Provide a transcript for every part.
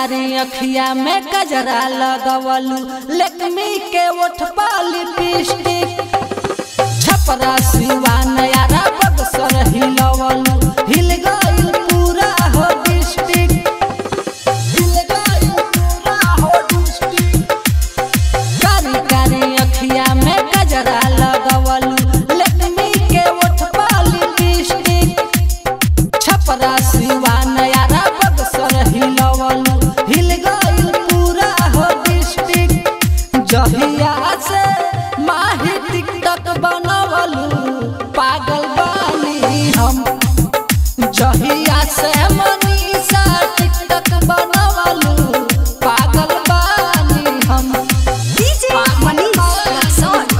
कारी अखिया में गजरा लगवलू लेकमी के ओठ पाली लिपस्टिक छपरा सिवान यारा बक्सर हिलवलू हिल गइल पूरा हो डिस्ट्रिक्ट हिल गइल पूरा हो डिस्ट्रिक्ट कारी कारी अखिया में गजरा लगवलू लेकमी के ओठ पाली लिपस्टिक छपरा सिवान यारा बक्सर हिलवलू हिल गइल पूरा हो डिस्ट्रिक्ट जहिया से माही टिकटक बनवलू पागल बानी हम जहिया से मनीषा टिकटक बनवलू पागल बानी हम DJ Manish Raxon.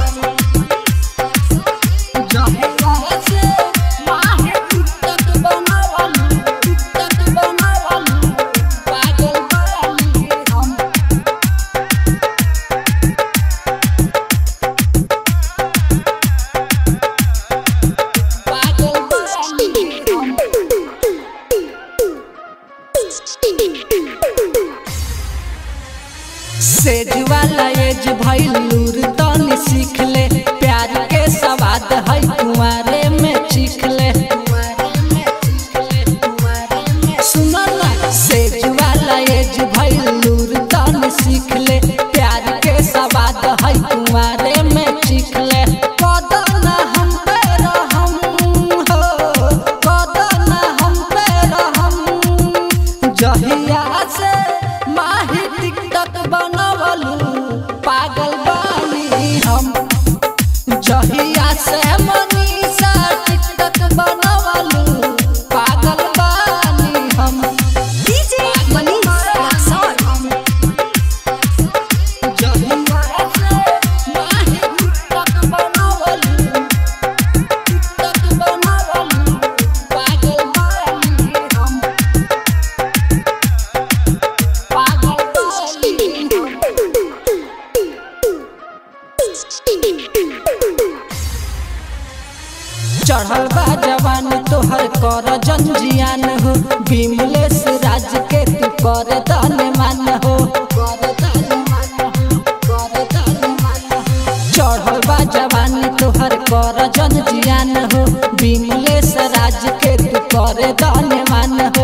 जहिया से माही टिकटक बनवलू टिकटक बनवलू पागल बानी हम पागल बानी हम सेज वाला एज भइल लूर तनी सीख ले प्यार के सवाद है कुंवारे में चीख ले सुनो ना सेज वाला एज भइल लूर तनी सीख ले प्यार के सवाद है कुंवारे में चीख ले कदना हम पे रहम हो कदना हम पे रहम जहिया से माही टिकटक बनवलू पागल बानी हम जहिया से मनीषा टिकटक बनवलू पागल बानी हम DJ Manish Raxon. जहिया से माही टिकटक बनवलू टिकटक बनवलू पागल बानी हम पागल बानी हम चढ़ल बा जवान तोहर कर जंजियान हो विमलेश राज के तू कर दान मान हो चढ़ल बा जवान तोहर कर जंजियान हो विमलेश राज के तू कर दान मान